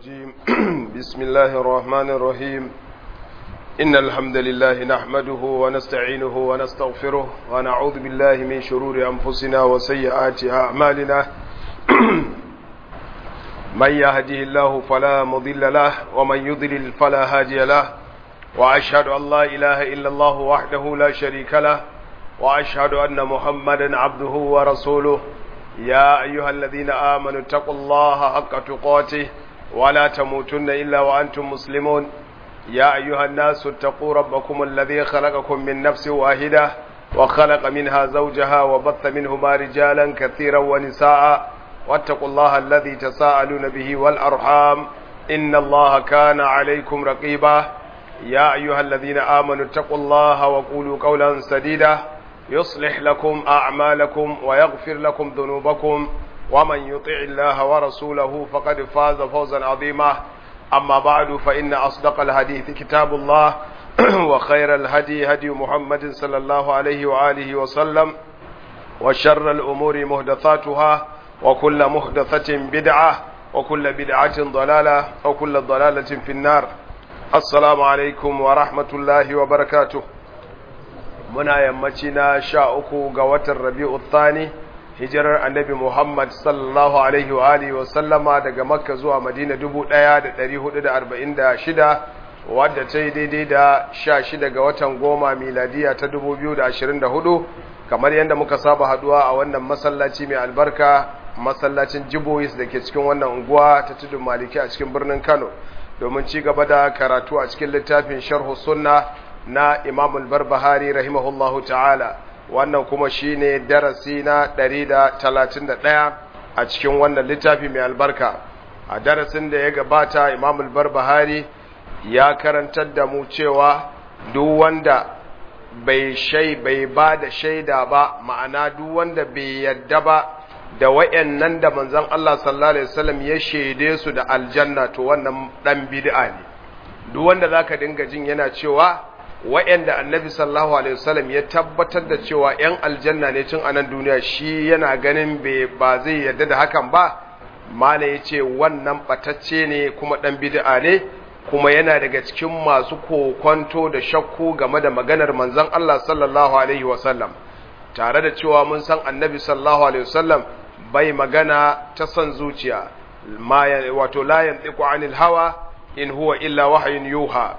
الرجيم بسم الله الرحمن الرحيم إن الحمد لله نحمده ونستعينه ونستغفره ونعوذ بالله من شرور أنفسنا وسيئات أعمالنا من يهده الله فلا مضل له ومن يضلل فلا هادي له وأشهد أن لا إله إلا الله وحده لا شريك له وأشهد أن محمدا عبده ورسوله يا أيها الذين آمنوا اتقوا الله حق تقاته ولا تموتن إلا وأنتم مسلمون يا أيها الناس اتقوا ربكم الذي خلقكم من نفس واحدة وخلق منها زوجها وبث منهما رجالا كثيرا ونساء واتقوا الله الذي تساءلون به والأرحام إن الله كان عليكم رقيبا يا أيها الذين آمنوا اتقوا الله وقولوا قولا سديدا يصلح لكم أعمالكم ويغفر لكم ذنوبكم ومن يطع الله ورسوله فقد فاز فوزا عظيما أما بعد فإن أصدق الحديث كتاب الله وخير الهدي هدي محمد صلى الله عليه وآله وسلم وشر الأمور مهدثاتها وكل مهدثة بدعة وكل بدعة ضلالة وكل ضلالة في النار السلام عليكم ورحمة الله وبركاته muna yammaci na sha uku ga watan rabi'u thani hijirar annabi muhammad sallallahu alaihi wa alihi wa sallama daga makka zuwa madina dubu ɗaya da ɗari hudu da arba'in da shida wadda ta yi daidai da sha shida ga watan goma miladiya ta dubu biyu da ashirin da hudu kamar yadda muka saba haduwa a wannan masallaci mai albarka masallacin jibois da ke cikin wannan unguwa ta tudun maliki a cikin birnin kano domin ci gaba da karatu a cikin littafin sharhu sunna na Imam al-Barbahari rahimahullahu ta'ala wannan kuma shine darasi na 131 a cikin wannan littafi mai albarka a darasin da ya gabata Imam al-Barbahari ya karantar da mu cewa duk wanda bai shai bai ba da shaida ba ma'ana duk wanda bai yadda ba da wayannan da manzon Allah sallallahu alaihi wasallam ya shaide su da aljanna to wannan dan bid'a ne duk wanda zaka dinga jin yana cewa wa'yanda annabi sallallahu alaihi wasallam ya tabbatar da cewa ‘yan aljanna ne tun anan duniya shi yana ganin ba zai yarda da hakan ba mala ya ce wannan ɓatacce ne kuma ɗan bid'a ne kuma yana daga cikin masu kokwanto da shakku game da maganar manzon Allah sallallahu alaihi wasallam tare da cewa mun san annabi sallallahu alaihi wasallam bai magana ta son zuciya wato la yantiqu anil hawa in huwa illa wahyun yuha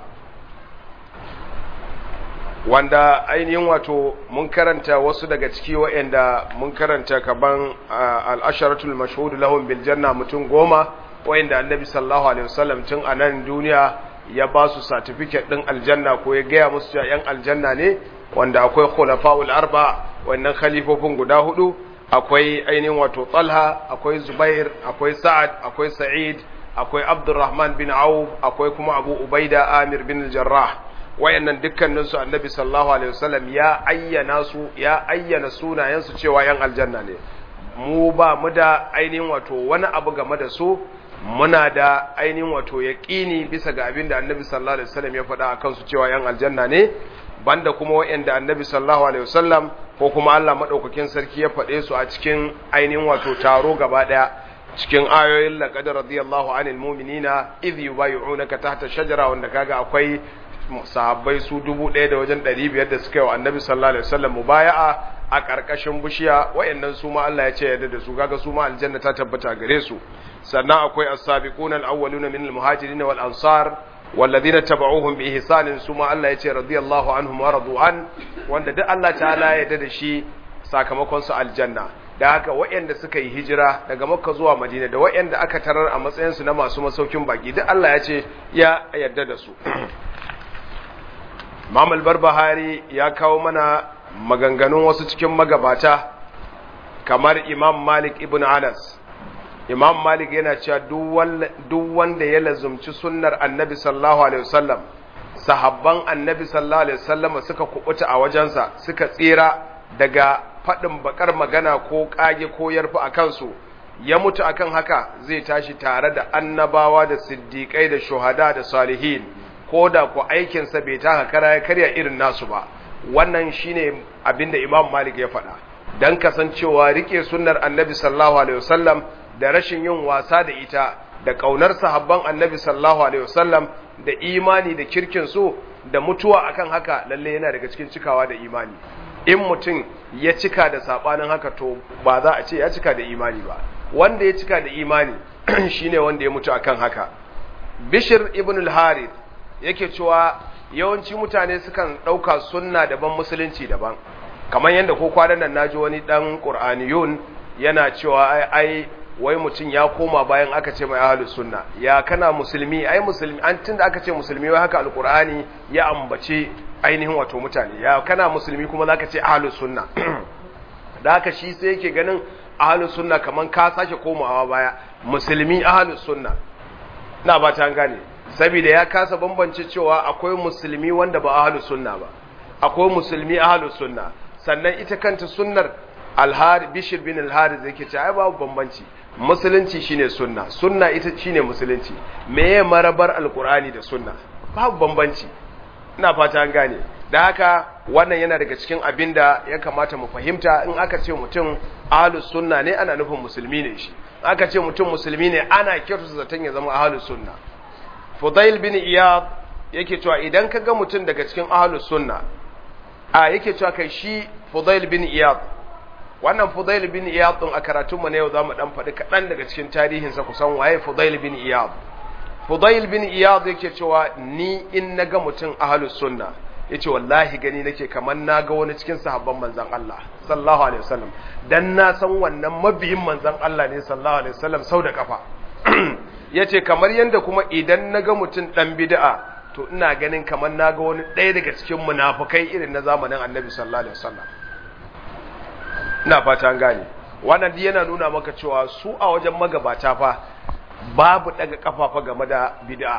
wanda ainihin wato mun karanta wasu daga ciki wa'anda mun karanta kaban al'asharatul mashhud lahum bil janna mutum goma wa'anda annabi sallallahu alaihi wasallam tun a nan duniya ya ba su certificate din aljanna ko ya gaya musu cewa yan aljanna ne wanda akwai khulafa'ul arba wannan khalifofin guda hudu akwai ainihin wato Talha akwai Zubair akwai Sa'ad akwai Sa'id akwai Abdurrahman bin Auf akwai kuma Abu Ubaida Amir bin Jarrah wayannan dukkaninsu annabi sallallahu alaihi wasallam ya ayyana su ya ayyana sunayensu cewa yan aljanna ne mu ba mu da ainihin wato wani abu game da su muna da ainihin wato yaqini bisa ga abin da annabi sallallahu alaihi wasallam ya faɗa akan su cewa yan aljanna ne banda kuma wayanda annabi sallallahu alaihi wasallam ko kuma Allah madaukakin sarki ya faɗe su a cikin ainihin wato taro gaba daya cikin ayoyin laqad radiyallahu anil mu'minina idh yubayyi'unaka tahta shajara wanda kaga akwai sahabbai su dubu ɗaya da wajen ɗari biyar da suka yi wa annabi sallallahu alaihi wasallam mubaya'a a ƙarƙashin bishiya wayannan su ma Allah ya ce yadda da su kaga su ma aljanna ta tabbata gare su sannan akwai as-sabiqun al-awwaluna min al-muhajirin wal ansar والذين تبعوهم بإحسان ثم الله يتي رضي الله عنهم ورضوا عن wanda duk Allah ta'ala ya yarda da shi sakamakon su aljanna da haka waɗanda suka yi hijira daga makka zuwa madina da waɗanda aka tarar a matsayin su na masu masaukin baki duk Allah ya ce ya yarda da su Imam al-Barbahari ya kawo mana maganganun wasu cikin magabata kamar Imam Malik ibn Anas Imam Malik yana cewa duk wanda ya lazumci sunnar Annabi sallallahu alaihi wasallam sahabban Annabi sallallahu alaihi wasallam suka kubuta a wajensa suka tsira daga faɗin bakar magana ko kage ko yarfi a kansu ya mutu akan haka zai tashi tare da annabawa da siddiƙai da shuhada da salihin ko da ku aikinsa bai taka kara ya karya irin nasu ba wannan shine abinda imam malik ya faɗa don kasancewa rike sunnar annabi sallallahu alaihi wasallam da rashin yin wasa da ita da kaunar sahabban annabi sallallahu alaihi wasallam da imani da kirkin su da mutuwa akan haka lalle yana daga cikin cikawa da imani in mutum ya cika da sabanin haka to ba za a ce ya cika da imani ba wanda ya cika da imani shine wanda ya mutu akan haka bishir ibn al-harith yake cewa yawanci mutane sukan ɗauka sunna daban musulunci daban kamar yadda ko kwanan nan naji wani dan qur'aniyun yana cewa ai ai wai mutum ya koma bayan aka ce mai ahlus sunna ya kana musulmi ai musulmi an tunda aka ce musulmi wai haka alqur'ani ya ambace ainihin wato mutane ya kana musulmi kuma zaka ce ahlus sunna da haka shi sai yake ganin ahlus sunna kaman ka sake komawa baya musulmi ahlus sunna na ba ta gane saboda ya kasa bambance cewa akwai musulmi wanda ba ahlus sunna ba akwai musulmi ahlus sunna sannan ita kanta sunnar alhari bishir bin alhari zai ke ce ai babu bambanci musulunci shine sunna sunna ita shine musulunci meye marabar alkur'ani da sunna babu bambanci ina fata an gane da haka wannan yana daga cikin abin da ya kamata mu fahimta in aka ce mutum ahlus sunna ne ana nufin musulmi ne shi aka ce mutum musulmi ne ana kyautata zaton ya zama ahlus sunna fudail bin iyad yake cewa idan ka ga mutum daga cikin ahlus sunna a yake cewa kai shi fudail bin iyad wannan fudail bin iyad din a karatun mu na yau zamu dan faɗi kaɗan daga cikin tarihin sa kusan waye fudail bin iyad fudail bin iyad yake cewa ni in naga mutum ahlus sunna yace wallahi gani nake kamar naga wani cikin sahabban manzon Allah sallallahu alaihi wasallam dan na san wannan mabiyin manzon Allah ne sallallahu alaihi wasallam sau da kafa yace kamar yanda kuma idan naga mutum dan bid'a to ina ganin kamar naga wani ɗaya daga cikin munafukai irin na zamanin Annabi sallallahu alaihi wasallam ina fata an gane wannan duk yana nuna maka cewa su a wajen magabata fa babu daga kafafa game da bid'a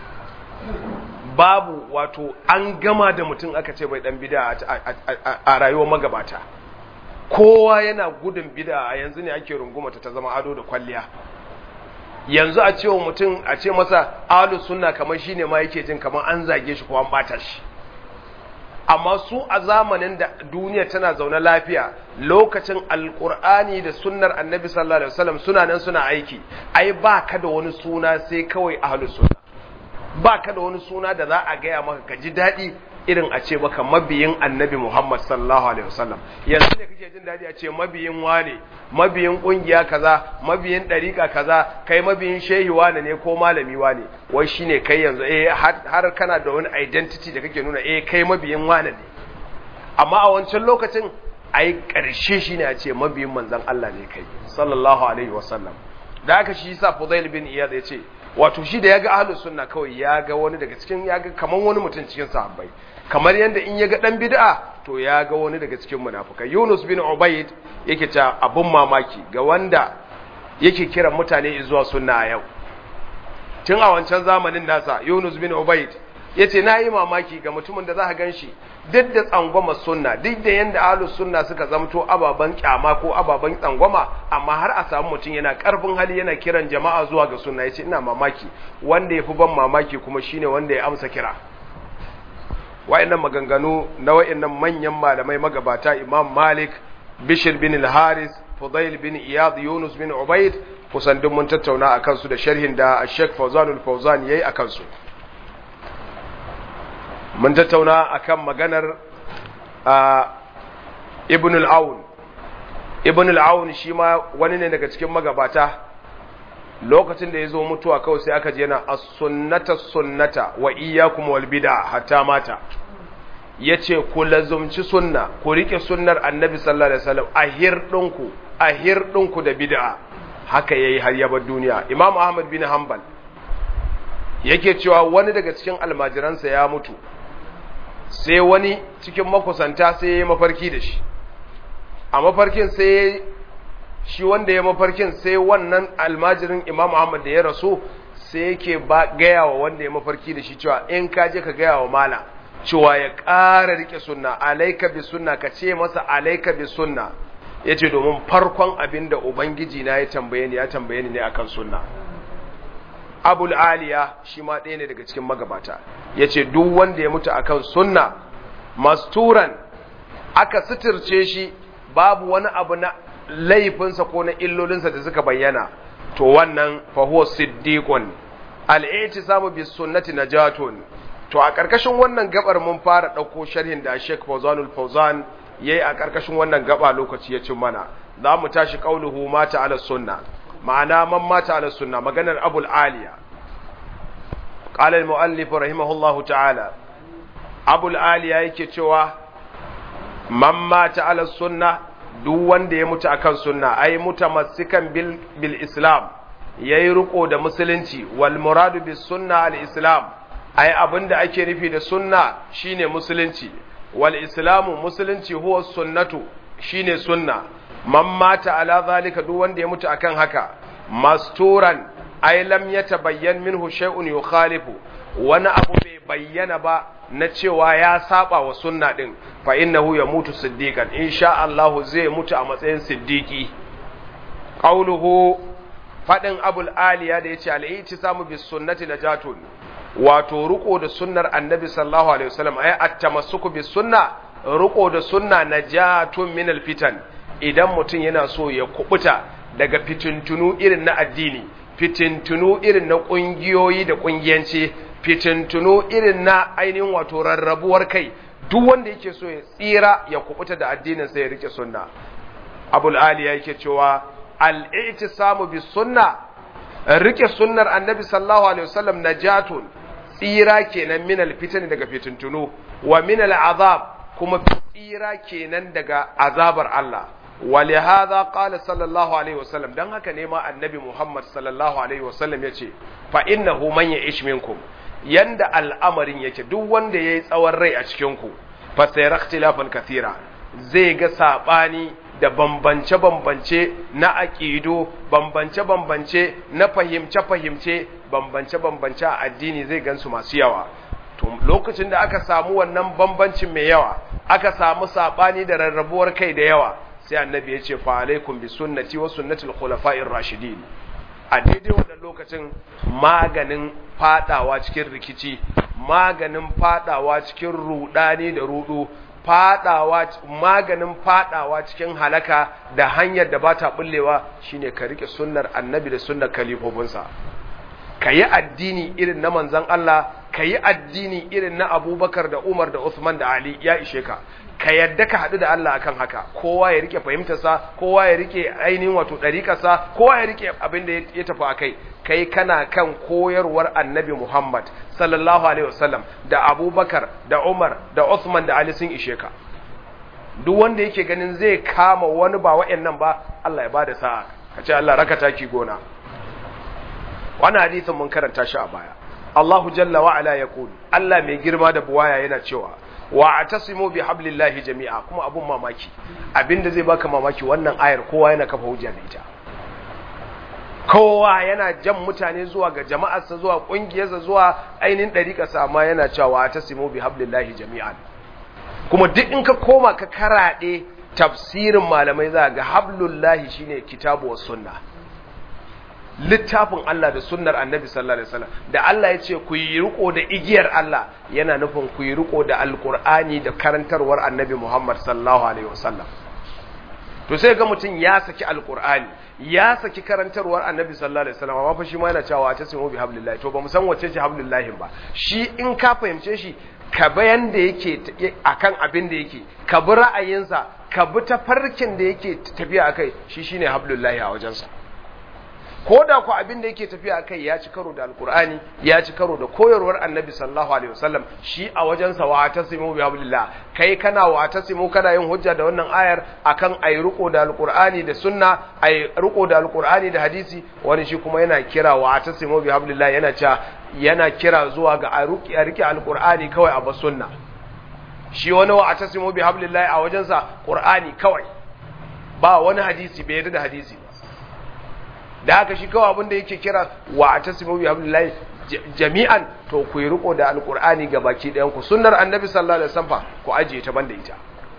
babu wato an gama da mutum aka ce bai dan bid'a a rayuwar magabata kowa yana gudun bid'a a yanzu ne ake rungumata ta zama ado da kwalliya yanzu a cewa mutum a ce masa ahlus sunna kamar shine ma yake jin kamar an zage shi ko an bata shi amma su a zamanin da duniya tana zaune lafiya lokacin alkur'ani da sunnar annabi sallallahu alaihi wasallam suna nan suna aiki ai ba ka da wani suna sai kawai ahlus sunna ba ka da wani suna da za a gaya maka ka ji daɗi irin a ce maka mabiyin annabi Muhammad sallallahu alaihi wasallam yanzu ne kake jin daɗi a ce mabiyin wane mabiyin ƙungiya kaza mabiyin ɗariƙa kaza kai mabiyin shehi wane ne ko malami wane wai shine kai yanzu eh har kana da wani identity da kake nuna eh kai mabiyin wane ne amma a wancan lokacin ai ƙarshe shine a ce mabiyin manzon Allah ne kai sallallahu alaihi wasallam da haka shi yasa Fudail bin Iyad ya ce wato shi da ya ga ahlus sunna kawai ya ga wani daga cikin ya ga kaman wani mutum cikin sahabbai kamar yadda in ya ga dan bid'a to ya ga wani daga cikin munafikai Yunus bin Ubayd yake ta abun mamaki ga wanda yake kiran mutane zuwa sunna a yau tun a wancan zamanin nasa Yunus bin Ubayd yace na yi mamaki ga mutumin da za ka ganshi duk da tsangwama sunna duk da yanda ahlus sunna suka zamto ababan kyama ko ababan tsangwama amma har a samu mutum yana karfin hali yana kiran jama'a zuwa ga sunna yace ina mamaki wanda yafi ban mamaki kuma shine wanda ya amsa kira wayannan maganganu na wayannan manyan malamai magabata Imam Malik Bishr bin al-Haris Fudail bin Iyad Yunus bin Ubayd kusan duk mun tattauna akan su da sharhin da Sheikh Fawzanul Fawzan yayi akan su mun tattauna akan maganar ibn al-aun ibn al-aun shi ma wani ne daga cikin magabata lokacin da ya zo mutuwa kawai sai aka je yana as-sunnata sunnata wa iyyakum wal bid'a hatta mata yace ku lazumci sunna ku rike sunnar annabi sallallahu alaihi wasallam a hirdinku a hirdinku da bid'a haka yayi har ya bar duniya imam ahmad bin hanbal yake cewa wani daga cikin almajiransa ya mutu sai wani cikin makusanta sai ya yi mafarki da shi a mafarkin sai shi wanda ya mafarkin sai wannan almajirin imam Muhammad da ya rasu sai yake ba gaya wa wanda ya mafarki da shi cewa in ka je ka gaya wa mala cewa ya ƙara rike sunna alaika bi sunna ka ce masa alaika bi sunna ya ce domin farkon abin da ubangiji na ya tambaye ni ya tambaye ni ne akan sunna abul aliya shi ma ɗaya ne daga cikin magabata ya ce duk wanda ya mutu akan sunna masturan aka suturce shi babu wani abu na laifinsa ko na illolinsa da suka bayyana to wannan fa huwa siddiqun al-i'tisamu bis sunnati najatun to a karkashin wannan gabar mun fara dauko sharhin da Sheikh Fawzanul Fawzan yayi a karkashin wannan gaba lokaci ya cin mana za mu tashi qauluhu mata ala sunna ma'ana man mata ala sunna maganar Abul Aliya qala al-muallif rahimahullahu ta'ala Abul Aliya yake cewa man mata ala sunna duk wanda ya mutu akan sunna ai mutamassikan bil bil islam yayi riko da musulunci wal muradu bis sunna al islam ai abinda ake nufi da sunna shine musulunci wal islamu musulunci huwa sunnatu shine sunna man mata ala zalika duk wanda ya mutu akan haka masturan ai lam yatabayyan minhu shay'un yukhalifu wani abu bai bayyana ba na cewa ya saba wa sunna din fa innahu yamutu siddiqan insha Allah zai mutu a matsayin siddiqi qauluhu fadin abul aliya da yace al-i'tisamu bis sunnati najatun wato riko da sunnar annabi sallallahu alaihi wasallam ay at-tamassuku bis sunna riko da sunna najatun min al-fitan idan mutum yana so ya kubuta daga fitintunu irin na addini fitintunu irin na kungiyoyi da kungiyanci fitintunu irin na ainihin wato rarrabuwar kai duk wanda yake so ya tsira ya kubuta da addinin sa ya rike sunna abul ali yake cewa al-i'tisamu bis sunna rike sunnar annabi sallallahu alaihi wasallam najatun tsira kenan min al-fitan daga fitintunu wa min al-azab kuma tsira kenan daga azabar Allah ولهذا قال صلى الله عليه وسلم dan haka ne ma annabi Muhammad sallallahu alaihi wasallam yace fa innahu man ya'ish minkum yanda al'amarin yake duk wanda yayi tsawon rai a cikin ku fa sayara ikhtilafan kathira zai ga sabani da bambance bambance na aqido bambance bambance na fahimce fahimce bambance bambance a addini zai gansu masu yawa to lokacin da aka samu wannan bambancin mai yawa aka samu sabani da rarrabuwar kai da yawa sai annabi ya ce fa alaikum bi sunnati wa sunnatil khulafa'ir rashidin a daidai wannan lokacin maganin fadawa cikin rikici maganin fadawa cikin rudani da rudu fadawa maganin fadawa cikin halaka da hanyar da bata bullewa shine ka rike sunnar annabi da sunnar kalifofinsa ka yi addini irin na manzan Allah ka yi addini irin na abubakar da umar da usman da ali ya ishe ka ka yadda ka haɗu da Allah akan haka kowa ya rike fahimtarsa kowa ya rike ainihin wato ɗariƙarsa kowa ya rike abin da ya tafi a kai kai kana kan koyarwar annabi muhammad sallallahu alaihi wasallam da abubakar da umar da usman da ali sun ishe ka duk wanda yake ganin zai kama wani ba wa'annan ba Allah ya bada sa'a ka ce Allah raka taki gona wannan hadisin mun karanta shi a baya Allahu jalla wa ala yaqul Allah mai girma da buwaya yana cewa wa atasimu bi hablillahi jami'a kuma abun mamaki abinda zai baka mamaki wannan ayar kowa yana kafa hujja da ita kowa yana jan mutane zuwa ga jama'arsa zuwa kungiyarsa zuwa ainihin dariƙarsa amma yana cewa wa atasimu bi hablillahi jami'an kuma duk in ka koma ka karaɗe tafsirin malamai za ga hablullahi shine kitabu was sunna littafin Allah da sunnar annabi sallallahu alaihi wasallam da Allah ya ce ku yi riko da igiyar Allah yana nufin ku yi riko da alkur'ani da karantarwar annabi Muhammad sallallahu alaihi wasallam to sai ga mutum ya saki alkur'ani ya saki karantarwar annabi sallallahu alaihi wasallam amma fa shi ma yana cewa ta simu bi hablillahi to ba mu san wacce ce hablillahi ba shi in ka fahimce shi ka bayan da yake akan abin da yake ka bi ra'ayinsa ka bi tafarkin da yake tafiya akai shi shine hablullahi a wajensa ko da ku abin da yake tafiya kai ya ci karo da alkur'ani ya ci karo da koyarwar annabi sallallahu alaihi wasallam shi a wajensa wa tasimu bi hablillah kai kana wa tasimu kana yin hujja da wannan ayar akan ayi riko da alkur'ani da sunna ayi riko da alkur'ani da hadisi wani shi kuma yana kira wa tasimu bi hablillah yana cewa yana kira zuwa ga a rike alkur'ani kawai a bas sunna shi wani wa tasimu bi hablillah a wajensa qur'ani kawai ba wani hadisi bai yarda da hadisi ba da haka shi kawai abin da yake kira wa a tasimu bi hablillahi jami'an to ku yi riko da alqur'ani ga baki ɗayan ku sunnar annabi sallallahu alaihi wasallam ku ajiye ta banda ita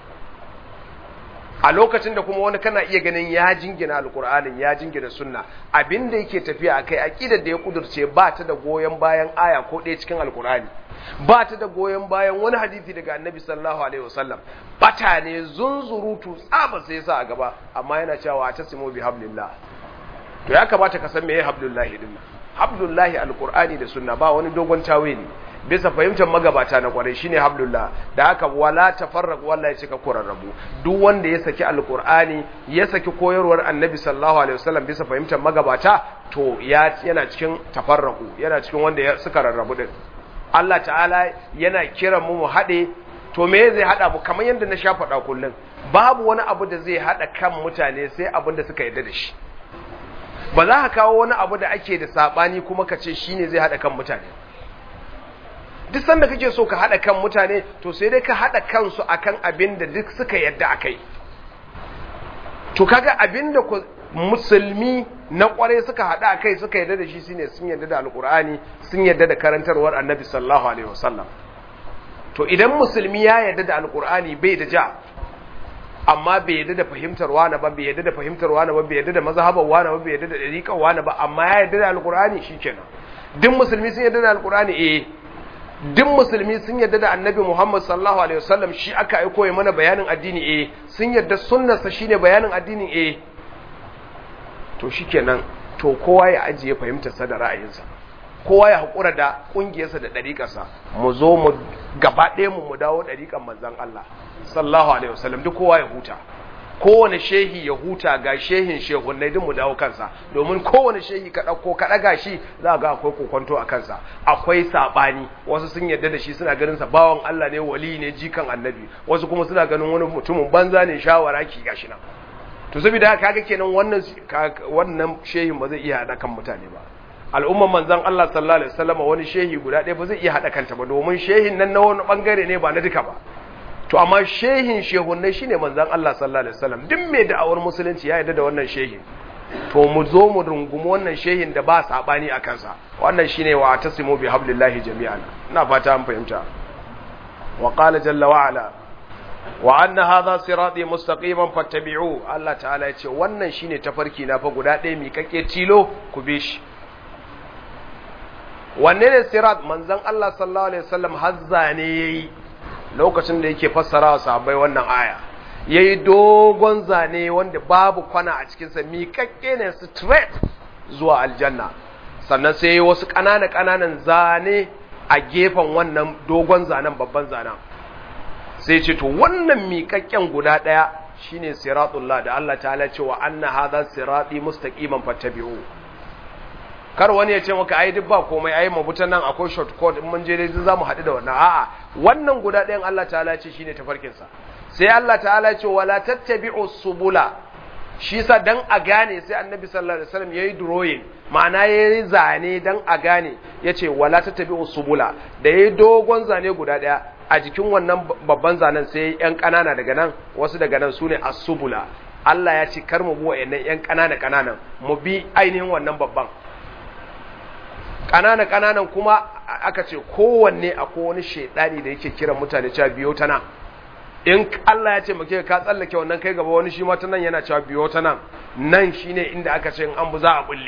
a lokacin da kuma wani kana iya ganin ya jingina alqur'anin ya jingina sunna abin da yake tafiya akai aqidar da ya kudurce ba ta da goyen bayan aya ko ɗaya cikin alqur'ani ba ta da goyon bayan wani hadisi daga annabi sallallahu alaihi wasallam bata ne zunzurutu tsaba sai sa a gaba amma yana cewa ta simo bi hablillah to ya kamata ka san meye hablullahi din hablullahi alqur'ani da sunna ba wani dogon tawili bisa fahimtar magabata na kwarai shine hablullah da haka wala tafarraq wallahi ya cika kurarrabu duk wanda ya saki alqur'ani ya saki koyarwar annabi sallallahu alaihi wasallam bisa fahimtar magabata to ya yana cikin tafarraku yana cikin wanda ya suka rarrabu din Allah ta'ala yana kiran mu mu hade to me zai hada mu kamar yadda na sha faɗa kullum babu wani abu da zai hada kan mutane sai abin da suka yarda da shi ba za ka kawo wani abu da ake da sabani kuma ka ce shine zai hada kan mutane duk sanda kake so ka hada kan mutane to sai dai ka hada kansu akan abin da duk suka yarda akai to kaga abin da musulmi na kware suka hada akai suka yarda da shi shine sun yarda da alkur'ani sun yarda da karantarwar annabi sallallahu alaihi wasallam to idan musulmi ya yarda da alkur'ani bai da ja amma bai yarda da fahimtar wani ba bai yarda da fahimtar wani ba bai yarda da mazhabar wani ba bai yarda da dariƙar wani ba amma ya yarda da alkur'ani shikenan duk musulmi sun yarda da alkur'ani eh duk musulmi sun yarda da annabi Muhammad sallallahu alaihi wasallam shi aka aiko ya mana bayanin addini eh sun yarda sunnarsa shine bayanin addinin eh to shikenan to kowa ya ajiye fahimtarsa da ra'ayinsa kowa ya haƙura da ƙungiyarsa da ɗariƙarsa mu zo mu gaba ɗaya mu mu dawo ɗariƙar manzan Allah sallallahu alaihi wasallam duk kowa ya huta kowane shehi ya huta ga shehin shehunnai duk mu dawo kansa domin kowane shehi ka ɗauko ka ɗaga shi za ga akwai kokonto a kansa akwai saɓani wasu sun yarda da shi suna ganin sa bawan Allah ne wali ne jikan annabi wasu kuma suna ganin wani mutumin banza ne shawara ki gashi nan to saboda haka kaga kenan wannan wannan shehin ba zai iya haɗa kan mutane ba al'umman manzon Allah sallallahu alaihi wasallam wani shehi guda ɗaya ba zai iya haɗa kanta ba domin shehin nan na wani bangare ne ba na duka ba to amma shehin shehunnai shine manzon Allah sallallahu alaihi wasallam duk mai da'awar musulunci ya yarda da wannan shehin to mu zo mu rungumi wannan shehin da ba sabani a kansa wannan shine wa tasimu bi hablillahi jami'an ina fata an fahimta wa qala jalla wa ala wa anna hadha sirati mustaqiman fattabi'u Allah ta'ala yace wannan shine tafarki na fa guda ɗaya mi kake tilo ku bi shi wanne ne sirat manzon Allah sallallahu alaihi wasallam hazza ne yayi lokacin da yake fassara wa sahabbai wannan aya yayi dogon zane wanda babu kwana a cikin sa mi kake ne straight zuwa aljanna sannan sai yayi wasu ƙanana ƙananan zane a gefen wannan dogon zanen babban zanen sai ce to wannan miƙaƙƙen guda ɗaya shine siratullah da Allah ta'ala cewa anna hadha sirati mustaqiman fattabi'u kar wani ya ce maka ai duk ba komai ai mabutan nan akwai shortcut in mun je dai za mu haɗu da wannan a'a wannan guda ɗayan Allah ta'ala ce shine tafarkin sa sai Allah ta'ala ce wala tattabi'u subula shi sa dan a gane sai annabi sallallahu alaihi wasallam yayi drawing ma'ana yayi zane dan a gane yace wala tattabi'u subula da yayi dogon zane guda ɗaya a jikin wannan babban zanen sai yan ƙanana daga nan wasu daga nan sune as-subula Allah ya ce kar mu bi wa'annan yan ƙanana ƙananan mu bi ainihin wannan babban ƙanana ƙananan kuma aka ce kowanne akwai wani shaidani da yake kiran mutane cewa biyo ta nan in Allah ya ce muke ka tsallake wannan kai gaba wani shi ma ta nan yana cewa biyo ta nan nan shine inda aka ce in an bu za a bulle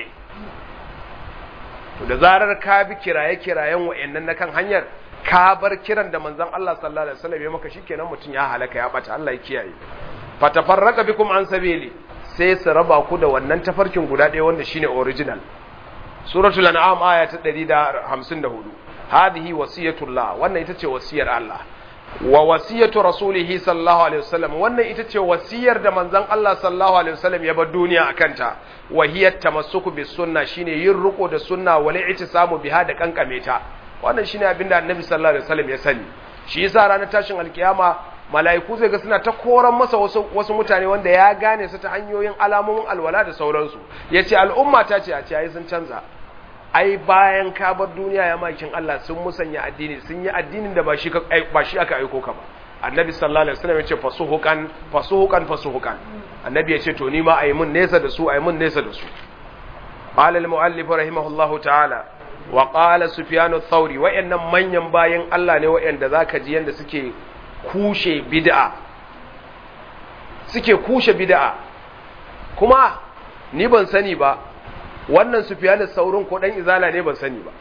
to da zarar ka bi kiraye kirayen wa'annan na kan hanyar ka bar kiran da manzon Allah sallallahu alaihi wasallam ya maka shikenan mutum ya halaka ya bata Allah ya kiyaye fatafarraka bikum an sabili sai su raba ku da wannan tafarkin guda ɗaya wanda shine original suratul an'am aya ta 154 hadhihi wasiyatullah wannan ita ce wasiyar Allah wa wasiyatu rasulihi sallallahu alaihi wasallam wannan ita ce wasiyar da manzon Allah sallallahu alaihi wasallam ya bar duniya akanta wa hiya tamassuku bis sunna shine yin riko da sunna wal i'tisamu biha da kankame ta wannan shine abinda annabi sallallahu alaihi wasallam ya sani shi yasa ranar tashin alkiyama mala'iku zai ga suna ta koran masa wasu, wasu mutane wanda ya gane su ta hanyoyin alamomin alwala da sauransu ya ce al'umma ta ce a ce ai sun canza ai bayan ka bar duniya ya makin Allah sun musanya addini sun yi addinin da ba shi ba shi aka aiko ka ba annabi sallallahu alaihi wasallam ya ce fasuhukan fasuhukan fasuhukan annabi ya ce to ni ma ayi mun nesa da su ayi mun nesa da su qala al-muallif rahimahullahu ta'ala wa qala sufyan ath-thawri wa'annan manyan bayan Allah ne wa'anda zaka ji yanda suke kushe bid'a suke kushe bid'a kuma ni ban sani ba wannan sufyan saurin ko dan izala ne ban sani ba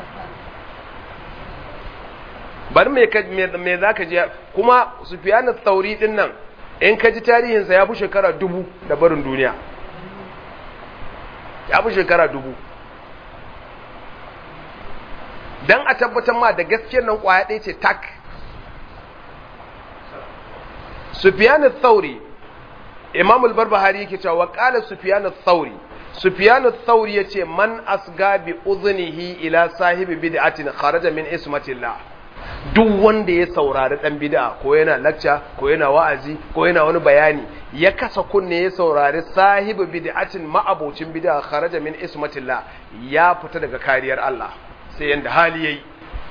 bar me ka me zaka ji kuma sufyan sauri din nan in ka ji tarihin sa ya fi shekara dubu da barin duniya ya fi shekara dubu dan a tabbatar ma da gaskiyar nan kwaya ɗaya ce tak Sufyan al-Thawri Imam al-Barbahari yake cewa qala Sufyan al-Thawri Sufyan al-Thawri yace man asga bi udhnihi ila sahibi bid'atin kharaja min ismatillah duk wanda ya saurari dan bid'a ko yana lecture ko yana wa'azi ko yana wani bayani ya kasa kunne ya saurari sahibi bid'atin ma'abocin bid'a kharaja min ismatillah ya fita daga kariyar Allah sai yanda hali yayi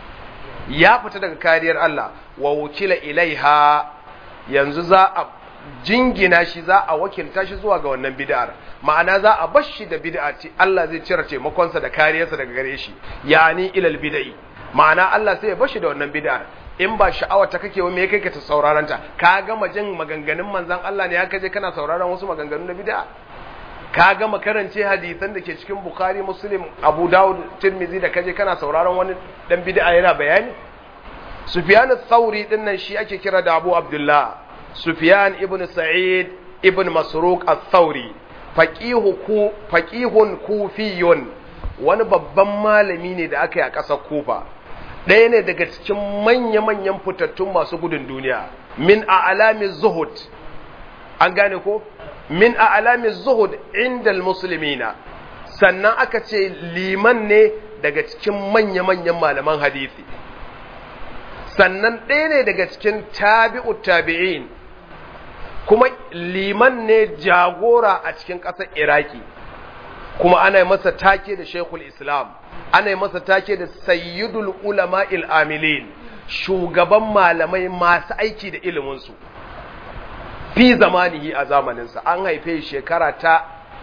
ya fita daga kariyar Allah wa wukila ilaiha yanzu za a jingina shi za a wakilta shi zuwa ga wannan bid'ar ma'ana za a bar shi da bid'a ce Allah zai cire taimakonsa da kariyarsa daga gare shi yani ilal bid'i ma'ana Allah sai ya bar shi da wannan bid'ar in ba sha'awa ta kake wa me kai ka ta sauraron ta ka gama jin maganganun manzon Allah ne haka je kana sauraron wasu maganganu na bid'a ka gama karance hadisan da ke cikin Bukhari Muslim Abu Dawud Tirmidhi da kaje kana sauraron wani dan bid'a yana bayani Sufyan al-Thawri din nan shi ake kira da Abu Abdullah Sufyan ibn Sa'id ibn Masruq al-Thawri faqihu ku faqihun kufiyun wani babban malami ne da aka yi a ƙasar Kufa ɗaya ne daga cikin manya-manyan fitattun masu gudun duniya min a alamin zuhud an gane ko min a alamin zuhud inda musulmina sannan aka ce liman ne daga cikin manya-manyan malaman hadisi sannan ɗaya ne daga cikin tabi'u tabi'in kuma liman ne jagora a cikin ƙasar iraki kuma ana masa take da shekul islam ana masa take da sayyidul ulama amilin shugaban malamai masu aiki da iliminsu fi zamanihi a zamaninsa an haife shekara ta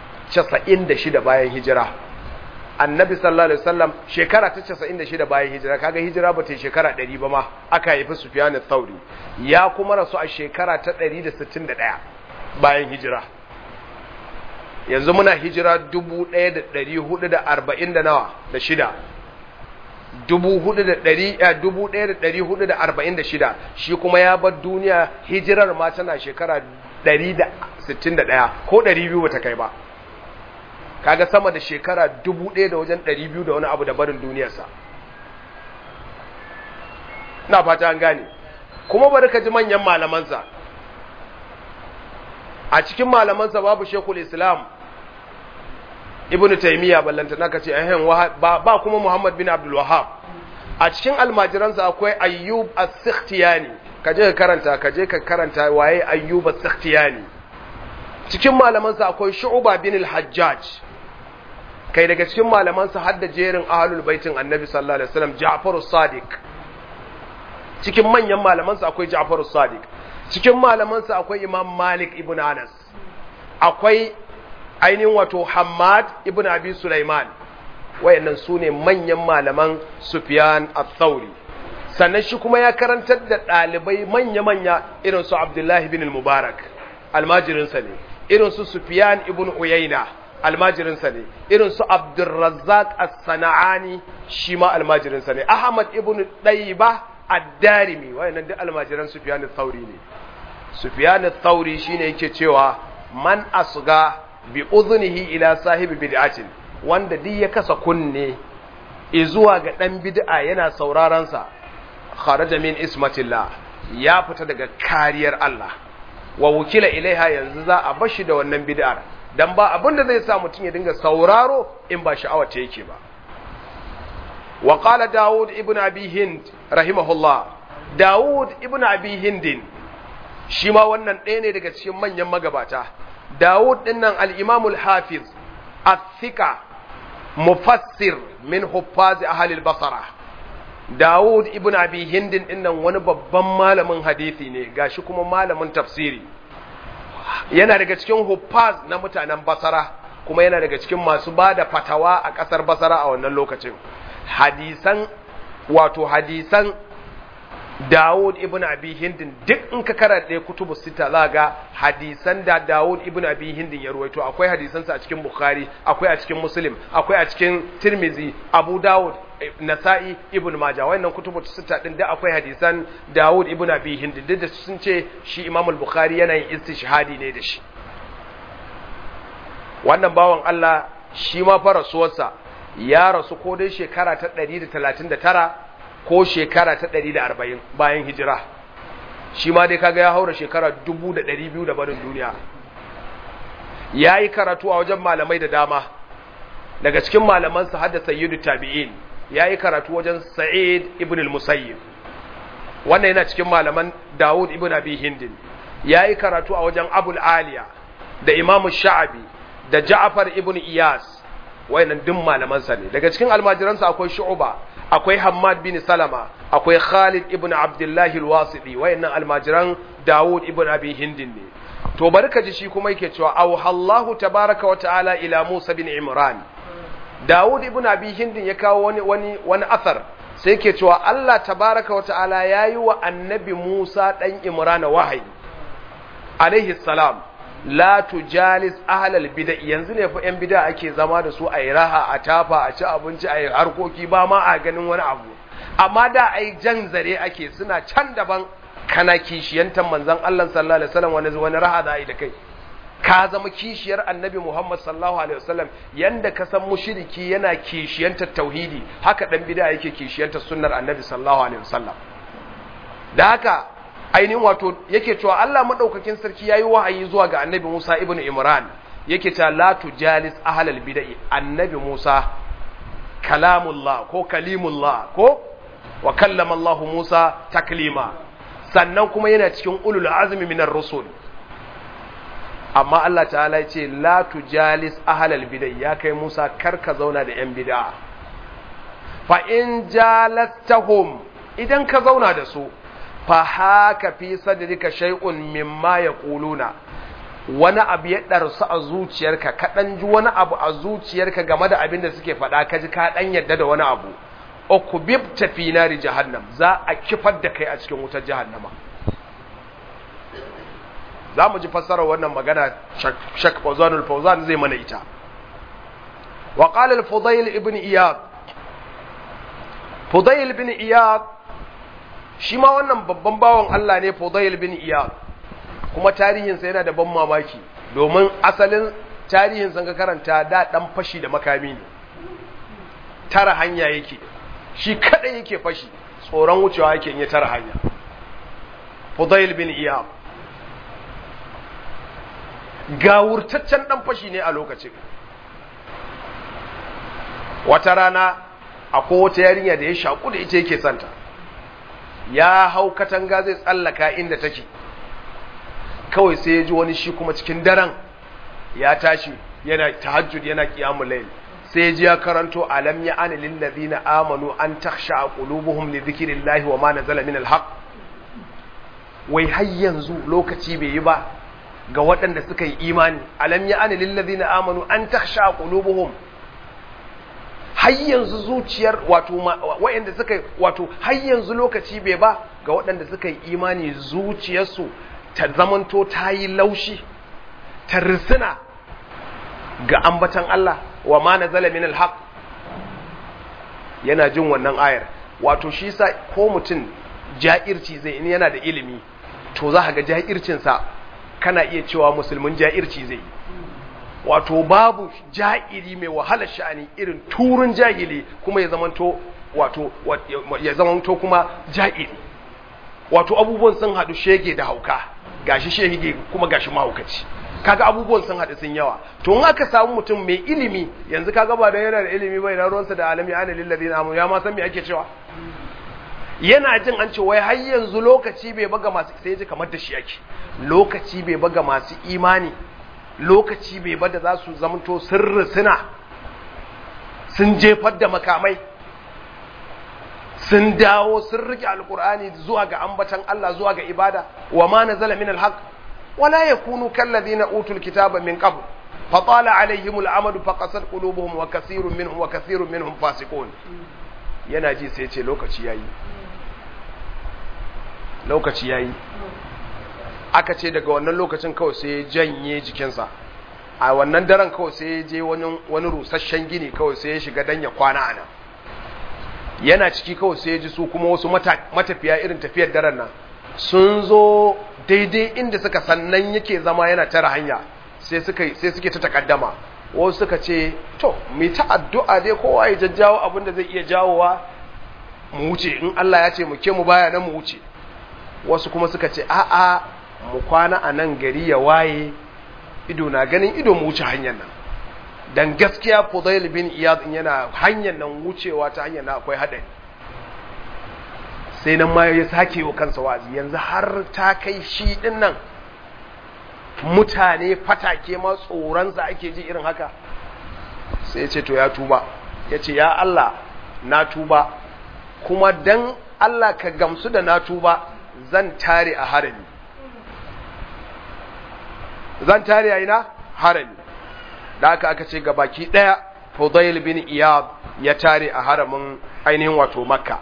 96 bayan hijira annabi sallallahu alaihi wasallam shekara ta 96 bayan hijira kaga hijira ba ta yi shekara 100 ba ma aka haifi sufyan thauri ya kuma rasu a shekara ta 161 bayan hijira yanzu muna hijira 1440 da nawa da shida 1446 shi kuma ya bar duniya hijirar ma tana shekara 161 ko 200 bata kai ba kaga sama da shekara 1000 da wajen 200 da wani abu da barin duniyarsa na fata an gane kuma bari ka ji manyan malamansa a cikin malamansa babu shekul islam ibn taymiya ballanta naka ce ehem ba, ba kuma muhammad bin abdul wahab a cikin almajiransa akwai ayyub as-sikhtiyani kaje ka karanta kaje ka karanta waye ayyub as-sikhtiyani cikin malamansa akwai shu'ba bin al-hajjaj kai daga cikin malamansa har da jerin ahlul baitin annabi sallallahu alaihi wasallam ja'far as-sadiq cikin manyan malamansa akwai ja'far as-sadiq cikin malamansa akwai imam malik ibn anas akwai ainihin wato hamad ibn abi sulaiman wayannan su ne manyan malaman sufyan al-thawri sannan shi kuma ya karantar da ɗalibai manya-manya irin su abdullahi bin mubarak almajirinsa ne irin su sufyan ibn uyayna almajirinsa ne irin su abdurrazzaq as-sana'ani shi ma almajirinsa ne ahmad ibn dayba ad-darimi wayannan duk almajiran sufyan al-thawri ne sufyan al-thawri shine yake cewa man asga bi udhunihi ila sahibi bid'atin wanda duk ya kasa kunne zuwa ga dan bid'a yana sauraron sa kharaja min ismatillah ya fita daga kariyar Allah wa wukila ilaiha yanzu za a bashi da wannan bid'ar dan ba abinda zai sa mutum ya dinga sauraro in ba sha'awa ta yake ba wa qala daud ibn abi hind rahimahullah daud ibn abi hindin shi ma wannan ɗaya ne daga cikin manyan magabata Dawud ɗin nan al'imamul hafiz athika mufassir min huffazi ahalil basara Dawud ibn abi hindin ɗin nan wani babban malamin hadithi ne gashi kuma malamin tafsiri yana daga cikin huffaz na mutanen basara kuma yana daga cikin masu ba da fatawa a ƙasar basara a wannan lokacin hadisan wato hadisan Dawud ibn Abi Hindin duk in ka karanta kutubu sita za ga hadisan da Dawud ibn Abi Hindin ya ruwaito akwai hadisansa a cikin Bukhari akwai a cikin Muslim akwai a cikin Tirmizi Abu Dawud Nasa'i ibn Majah wannan kutubu sita din da akwai hadisan Dawud ibn Abi Hindin duk da sun ce shi Imam al-Bukhari yana yin istishhadi ne da shi wannan bawan Allah shi ma fa rasuwarsa ya rasu ko dai shekara ta 139 ko shekara ta 140 bayan hijira shi ma dai kaga ya haura shekara 2200 da barin duniya ya yi karatu a wajen malamai da dama daga cikin malamansa hadda sayyidu tabi'in ya yi karatu wajen sa'id ibn al-musayyib wannan yana cikin malaman dawud ibn abi hindin ya yi karatu a wajen abul aliya da imamu sha'abi da ja'far ibn iyas wayannan duk malamansa ne daga cikin almajiransa akwai shu'ba akwai hammad bin salama akwai khalid ibn abdullahi al-wasiti wayannan almajiran dawud ibn abi hindin ne to bari ka ji shi kuma yake cewa auhallahu tabaraka wa ta'ala ila musa bin imran dawud ibn abi hindin ya kawo wani wani wani athar sai yake cewa Allah tabaraka wa ta'ala yayi wa annabi musa dan imran wahayi alaihi salam la tujalis ahlal bid'a yanzu ne fa yan bid'a ake zama da su a yi raha a tafa a ci abinci a yi harkoki ba ma a ganin wani abu amma da ai jan zare ake suna can daban kana kishiyantar manzon Allah sallallahu alaihi wasallam wani wani raha da ai da kai ka zama kishiyar annabi Muhammad sallallahu alaihi wasallam yanda ka san mushriki yana kishiyantar tauhidi haka dan bid'a yake kishiyantar sunnar annabi sallallahu alaihi wasallam da haka ainihin wato yake cewa Allah madaukakin sarki yayi wahayi zuwa ga annabi Musa ibn Imran yake cewa la tujalis ahlal bid'ah annabi Musa kalamullah ko kalimullah ko wa kallama Allah Musa taklima sannan kuma yana cikin ulul azmi minar rusul amma Allah ta'ala ya ce la tujalis ahlal bid'ah ya kai Musa karka zauna da yan bid'a fa in jalastahum idan ka zauna da su fa haka fi sadrika shay'un mimma yaquluna wani abu ya darsu a zuciyarka ka dan ji wani abu a zuciyarka game da abin da suke faɗa ka ji ka dan yadda da wani abu ukubibta fi nari jahannam za a kifar da kai a cikin wutar jahannama za mu ji fassarar wannan magana shak fawzanul fawzan zai mana ita wa qala al-fudayl ibn iyad fudayl ibn iyad shi ma wannan babban bawan Allah ne Fudayl bin Iyad kuma tarihinsa yana da ban mamaki domin asalin tarihinsa ga karanta da dan fashi da makami ne tara hanya yake shi kada yake fashi tsoron wucewa yake in ya tara hanya Fudayl bin Iyad gawurtaccen dan fashi ne a lokacin wata rana akwai wata yarinya da ya shaku da ita yake santa ya hau katanga zai tsallaka inda take kawai sai ya ji wani shi kuma cikin daren ya tashi yana tahajjud yana qiyamul layl sai ya ji ya karanto alam ya ana lil ladina amanu an takhsha qulubuhum li dhikrillahi wa ma nazala min alhaq wai har yanzu lokaci bai yi ba ga waɗanda suka yi imani alam ya ana lil ladina amanu an takhsha qulubuhum har yanzu zuciyar wato waɗanda suka wato har yanzu lokaci bai ba ga waɗanda suka yi imani zuciyarsu ta zamanto ta yi laushi ta risina ga ambatan Allah wa ma nazala min alhaq yana jin wannan ayar wato shi sa ko mutum ja'irci zai in yana da ilimi to za ka ga ja'ircinsa kana iya cewa musulmin ja'irci zai yi wato babu ja'iri mai wahalar sha'ani irin turun jahili kuma ya zamanto wato ya zamanto kuma ja'iri wato abubuwan sun haɗu shege da hauka gashi shege kuma gashi mahaukaci kaga abubuwan sun haɗu sun yawa to in aka samu mutum mai ilimi yanzu kaga ba da yana da ilimi bai na ruwansa da alami ana lillazi na ya ma san me ake cewa yana jin an ce wai har yanzu lokaci bai baga masu sai ji kamar da shi yake lokaci bai baga masu imani lokaci bai bada za su zamanto sirri suna sun jefar da makamai sun dawo sun rike alkur'ani zuwa ga ambatan Allah zuwa ga ibada wa ma nazala min alhaq wala yakunu kalladhina utul kitaba min qabl fatala alaihim al'amadu faqasat qulubuhum wa kathirun minhum wa kathirun minhum fasiqun yana ji sai ce lokaci yayi lokaci yayi aka ce daga wannan lokacin kawai sai ya janye jikinsa a wannan daren kawai sai ya je wani rusasshen gini kawai sai ya shiga dan ya kwana a nan yana ciki kawai sai ya ji su kuma wasu matafiya irin tafiyar daren nan sun zo daidai inda suka sannan yake zama yana tara hanya sai suke ta takaddama wasu suka ce to mu ta addu'a dai kowa ya jajjawo abin da zai iya jawowa mu wuce in Allah ya ce mu ke mu baya nan mu wuce wasu kuma suka ce a'a mu kwana a nan gari ya waye ido na ganin ido mu wuce hanyar nan dan gaskiya Fudail bin Iyad yana hanyar nan wucewa ta hanyar nan akwai hadari sai nan ma ya sake wa kansa wazi yanzu har ta kai shi din nan mutane fatake ma tsoronsa ake ji irin haka sai ya ce to ya tuba ya ce ya Allah na tuba kuma dan Allah ka gamsu da na tuba zan tare a harami zan tare a ina harami da aka aka ce gabaki daya Fudail bin Iyad ya tare a haramin ainihin wato Makka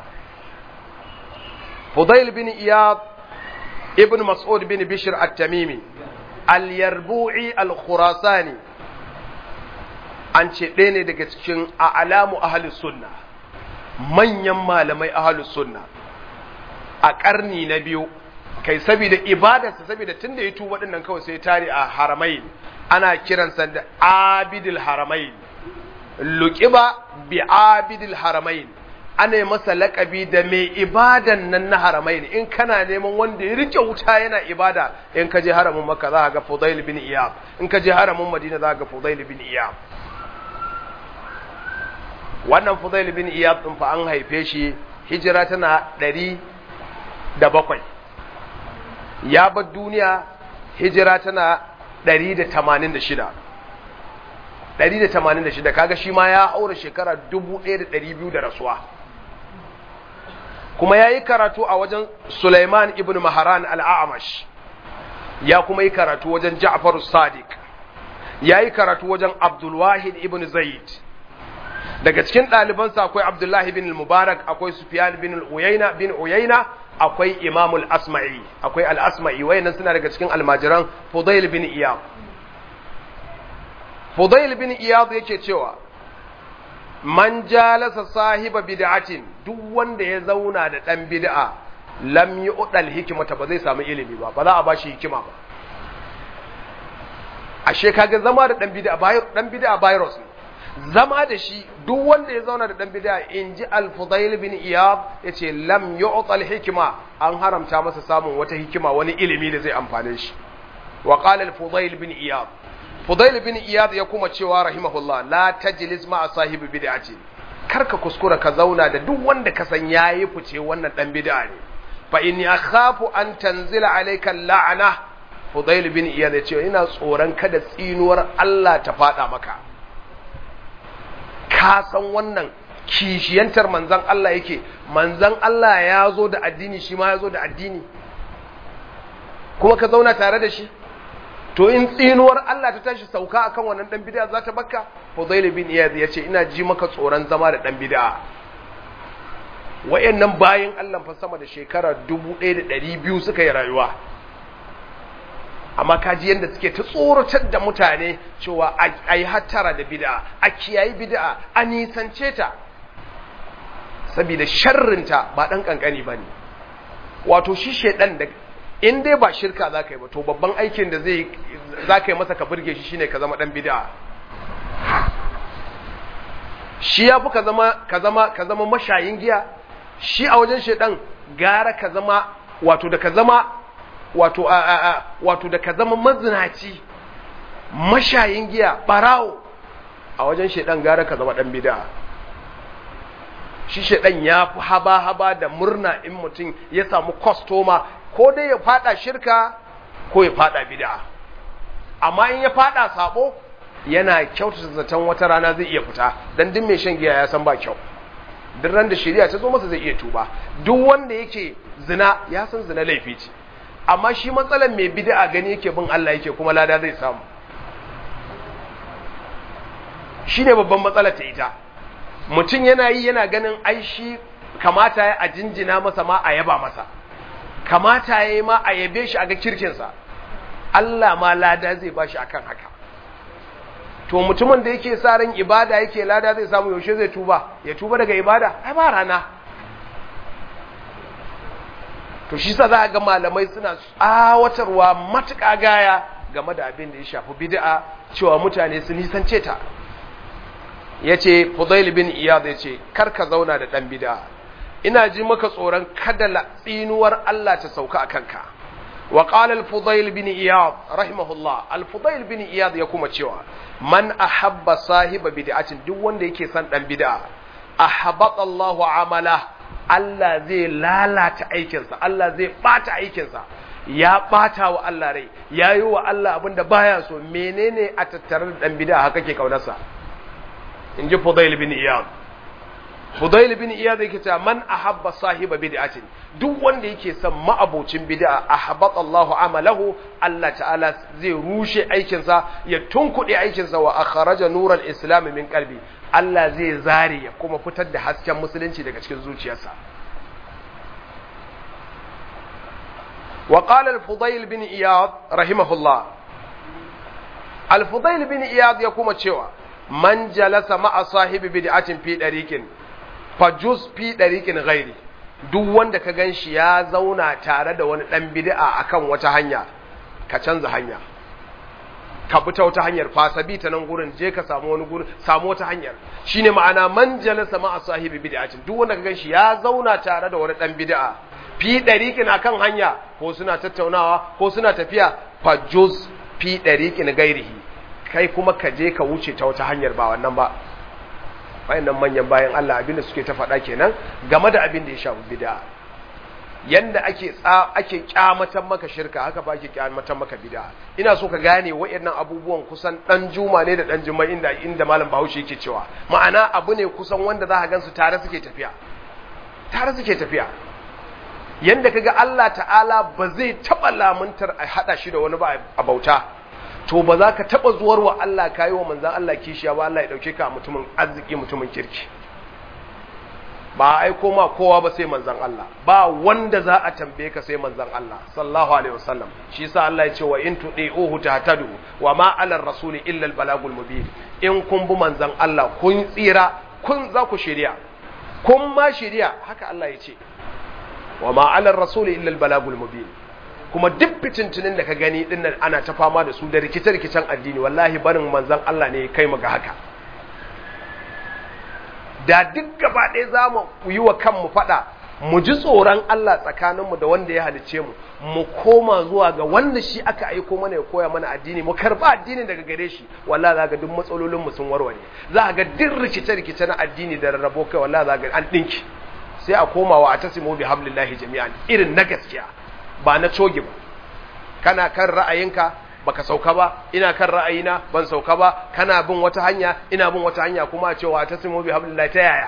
Fudail bin Iyad ibn Mas'ud bin Bishr at-Tamimi al-Yarbu'i al-Khurasani an ce ɗaya ne daga cikin a'lamu ahlus sunna manyan malamai ahlus sunna a ƙarni na biyu kai saboda ibadarsa saboda tunda ya tuba dinnan kawai sai tare a haramai ana kiransa da abidul haramai luqiba bi abidul haramai ana yi masa laƙabi da mai ibadan nan na haramai in kana neman wanda ya rike wuta yana ibada in ka je haramin makka za ga fudail bin iyab in ka je haramin madina za ga fudail bin iyab wannan fudail bin iyab din fa an haife shi hijira tana ɗari da bakwai ya bar duniya hijira tana 186 186 kaga shi ma ya haura shekara 1200 da rasuwa kuma ya yi karatu a wajen Sulaiman ibn Maharan al'amash ya kuma yi karatu wajen Ja'far Sadiq ya yi karatu wajen Abdulwahid ibn Zaid daga cikin ɗalibansa akwai Abdullahi bin Mubarak akwai Sufyan bin Uyayna bin Uyayna akwai imamul asma'i akwai al'asma'i wayannan suna daga cikin almajiran fudail bin iyad fudail bin iyad yake cewa man jalasa sahiba bid'atin duk wanda ya zauna da dan bid'a lam yu'dal hikmata ba zai samu ilimi ba ba za a bashi hikima ba ashe kaga zama da dan bid'a dan bid'a virus ne zama da shi duk wanda ya zauna da dan bid'a in ji al-Fudail bin Iyad yace lam yu'tal hikma an haramta masa samun wata hikima wani ilimi da zai amfane shi wa qala al-Fudail bin Iyad Fudail bin Iyad ya kuma cewa rahimahullah la tajlis ma sahibi bid'ati karka kuskura ka zauna da duk wanda ka san yayi fice wannan dan bid'a ne fa inni akhafu an tanzila alayka la'ana Fudail bin Iyad ya ce ina tsoron kada tsinuwar Allah ta fada maka ka san wannan kishiyantar manzan Allah yake manzan Allah ya zo da addini shi ma ya zo da addini kuma ka zauna tare da shi to in tsinuwar Allah ta tashi sauka akan wannan dan bid'a za ta bakka Fudail bin Iyad ya ce ina ji maka tsoron zama da dan bid'a wayannan bayin Allah fa sama da shekara 1200 suka yi rayuwa amma kaji yadda suke ta tsoratar da mutane cewa a yi hattara da bid'a a kiyayi bid'a a nisance ta saboda sharrinta ba ɗan ƙanƙani ba ne wato shi shaidan da in dai ba shirka za ka yi ba to babban aikin da zai za ka yi masa ka burge shi shine ka zama ɗan bid'a shi ya fi ka zama ka zama ka zama mashayin giya shi a wajen shaidan gara ka zama wato da ka zama wato a a a wato da ka zama mazinaci mashayin giya barawo a wajen shedan gara ka zama dan bid'a shi shedan ya fi haba haba da murna in mutum ya samu kwastoma ko dai ya fada shirka ko ya fada bid'a amma in ya fada sabo yana kyautata zaton wata rana zai iya fita dan duk mai shan giya ya san ba kyau duk ran da shari'a ta zo masa zai iya tuba duk wanda yake zina ya san zina laifi ce amma shi matsalar mai bid'a gani yake bin Allah yake kuma lada zai samu shine babban matsalar ta ita mutum yana yi yana ganin ai shi kamata ya a jinjina masa ma a yaba masa kamata ya yi ma a yabe shi a ga kirkinsa Allah ma lada zai ba shi akan haka to mutumin da yake sa ran ibada yake lada zai samu yaushe zai tuba ya tuba daga ibada ai ba rana to shi sa za ga malamai suna tsawatarwa matuƙa gaya game da abin da ya shafi bid'a cewa mutane su nisance ta yace Fudail bin Iyad yace kar ka zauna da dan bid'a ina ji maka tsoron kada tsinuwar Allah ta sauka a kanka wa qala al-Fudail bin Iyad rahimahullah al-Fudail bin Iyad ya kuma cewa man ahabba sahiba bid'atin duk wanda yake son dan bid'a ahabata Allahu amala Allah zai lalata aikinsa Allah zai bata aikinsa ya bata wa Allah rai ya yi wa Allah abin da baya so menene a tattare da dan bid'a haka ke kaunarsa in ji Fudail bin Iyad Fudail bin Iyad yake cewa man ahabba sahiba bid'atin duk wanda yake son ma'abocin bid'a ahabata Allah amalahu Allah ta'ala zai rushe aikinsa ya tunkuɗe aikinsa wa akhraja nural islam min qalbi Allah zai zare ya kuma fitar da hasken musulunci daga cikin zuciyarsa وقال الفضيل بن إياض رحمه الله الفضيل بن إياض يقوم تشوى من جلس مع صاحب بدعة في طريق فجوز في طريق غيري duk wanda ka gan shi ya zauna tare da wani ɗan bid'a akan wata hanya ka canza hanya ka bi ta wata hanyar fasabi ta nan gurin je ka samu wani gurin samu wata hanyar shine ma'ana man jalasa ma'a sahibi bid'atin duk wanda ka gan shi ya zauna tare da wani ɗan bid'a fi ɗariƙin a kan hanya ko suna tattaunawa ko suna tafiya fajuz fi ɗariƙin gairihi kai kuma ka je ka wuce ta wata hanyar ba wannan ba wayannan manyan bayan Allah abinda suke ta faɗa kenan game da abin da ya shafi bid'a yanda ake tsa ake kyamatan maka shirka haka ba ake kyamatan maka bid'a ina so ka gane wayannan abubuwan kusan dan juma ne da dan juma inda inda malam Bahaushe yake cewa ma'ana abu ne kusan wanda za ka gansu tare suke tafiya tare suke tafiya yanda kaga Allah ta'ala ba zai taba lamuntar a hada shi da wani ba a bauta to ba za ka taba zuwar wa Allah kayi wa manzan Allah kishiya ba Allah ya dauke ka mutumin arziki mutumin kirki ba a aiko ma kowa ba sai manzan Allah ba wanda za a tambaye ka sai manzan Allah sallallahu alaihi wasallam shi yasa Allah ya ce wa in tudi'uhu tahtadu wa ma 'ala rasuli illa al-balagul mubin in kun bi manzan Allah kun tsira kun za ku shirya kun ma shirya haka Allah ya ce wa ma 'ala rasuli illa al-balagul mubin kuma duk fitintunin da ka gani dinnan ana ta fama da su da rikice-rikicen addini wallahi barin manzan Allah ne kai mu ga haka da duk gaba ɗaya za mu yi wa kanmu faɗa mu ji tsoron Allah tsakaninmu da wanda ya halicce mu mu koma zuwa ga wanda shi aka aiko mana ya koya mana addini mu karba addini daga gare shi wallahi za ga duk matsalolin mu sun warware za ga duk rikice-rikice na addini da rarrabo kai wallahi za ga an dinki sai a koma wa atasimu bi hablillahi jami'an irin na gaskiya ba na coge ba kana kan ra'ayinka baka sauka ba ina kan ra'ayina ban sauka ba kana bin wata hanya ina bin wata hanya kuma a cewa ta simo bi hablillahi ta yaya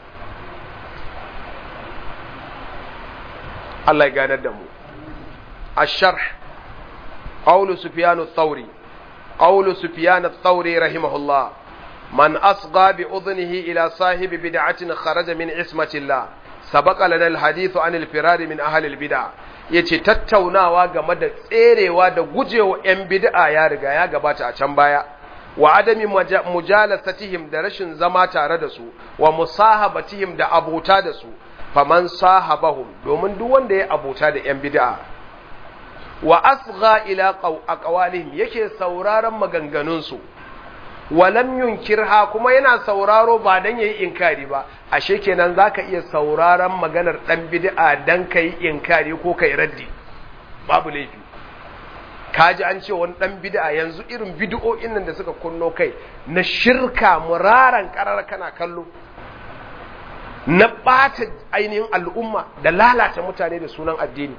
Allah ya ganar da mu الشرح قول سفيان الثوري قول سفيان الثوري رحمه الله من أصغى بأذنه إلى صاحب بدعة خرج من عصمة الله سبق لنا الحديث عن الفرار من أهل البدع yace tattaunawa game da tserewa da gujewa 'yan bid'a ya riga ya gabata a can baya wa adami mujalasatihim da rashin zama tare da su wa musahabatihim da abota da su faman sahabahum domin duk wanda ya abota da 'yan bid'a wa asgha ila aqwalihim yake sauraron maganganunsu walam yunkirha kuma yana sauraro ba dan yayi inkari ba ashe kenan zaka iya sauraron maganar dan bid'a dan kai inkari ko kai raddi babu laifi kaji an ce wani dan bid'a yanzu irin bid'o'in nan da suka kunno kai na shirka muraran karar kana kallo na bata ainihin al'umma da lalata mutane da sunan addini